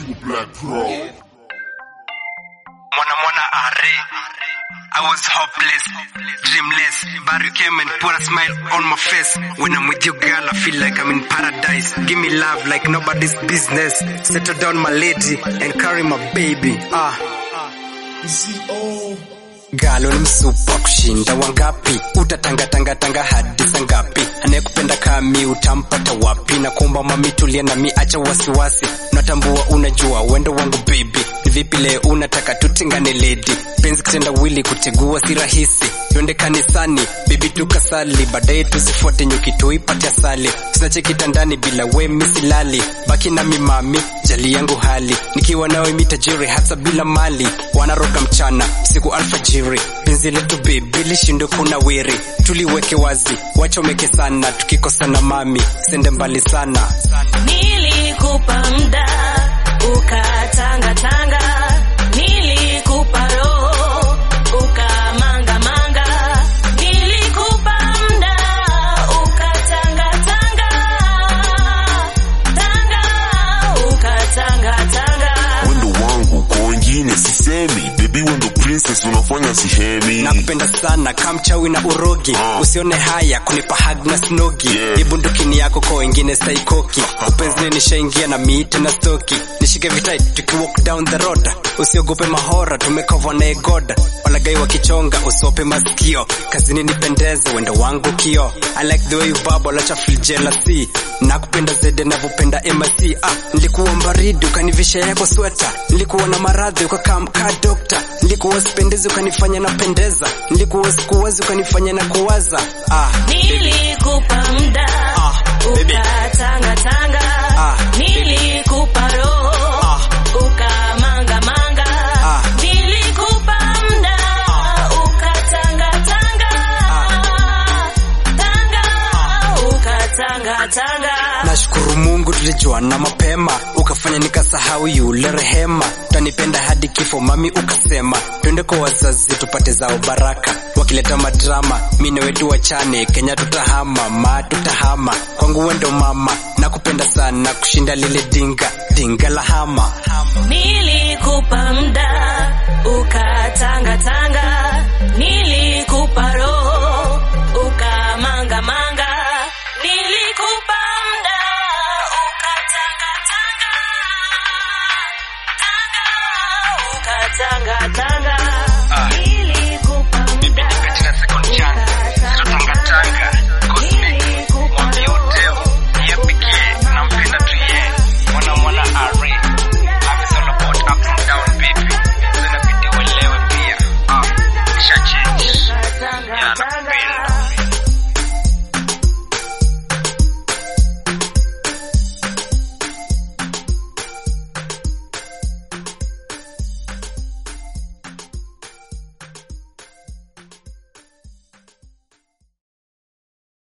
Black Pro. Mwana mwana are. I was hopeless, dreamless, but you came and put a smile on my face. When I'm with you, girl, I feel like I'm in paradise. Give me love like nobody's business. Settle down, my lady, and carry my baby. Ah. Galo ni msupa kushinda wangapi? Utatangatangatanga hadi saa ngapi? Anayekupenda kami utampata wapi? Na kuomba mami tulia nami, acha wasiwasi. Natambua unajua wendo wangu baby. Ni vipi leo unataka tutengane lady? Penzi kitenda wili kutegua si rahisi. Twende kanisani baby tukasali, baadaye tusifuate nyuki tuipate asali. Tusiache kitandani bila we misilali, baki nami mami, jali yangu hali. Nikiwa nawe mitajiri hata bila mali, wanaroga mchana siku alfajiri. Penzi letu baby lishindwe kuna wiri, tuliweke wazi, wachomeke sana, tukikosana mami, sende mbali sana. Nilikupa mda ukatangatanga, nilikupa roho ukamangamanga, nilikupa mda ukatangatanga, tanga ukatangatanga. Wendo wangu kwa wengine sisemi, baby wendo princess unafanya sihemi. nakupenda sana kamchawi na urogi Ah. usione haya kunipa hag na snogi Yeah. yeah. bundukini yako kwa wengine saikoki upenzini nishaingia na miite na stoki nishike vitai tukiwalk down the road usiogope mahora tumekova na egoda walagai wakichonga usope masikio kazini nipendeze wendo wangu kio I like the way you bubble acha feel jealousy nakupenda zede navyopenda MIC ah, nilikuwa mbaridi ukanivisha yako sweta nilikuwa na maradhi ukakaa mkaa dokta nilikuwa sipendezi ukanifanya napendeza nilikuwa sikuwazi ukanifanya na kuwaza ah, Nilikupa mda Ah, baby. ukatangatanga, Ah, nilikupa roho Ah. ukamangamanga, Ah. nilikupa mda ukatangatanga, tanga ukatangatanga. nashukuru mungu tulijuana mapema ukafanya nikasahau yule rehema tanipenda hadi kifo mami ukasema twende kwa wazazi tupate zao baraka wakileta madrama mine wetu wachane kenya tutahama ma tutahama kwangu wendo mama nakupenda sana kushinda lile dinga dinga la hama Nilikupa mda ukatangatanga, nilikupa roho ukamangamanga, nilikupa mda ukatangatanga, tanga ukatangatanga, Ah. Nili-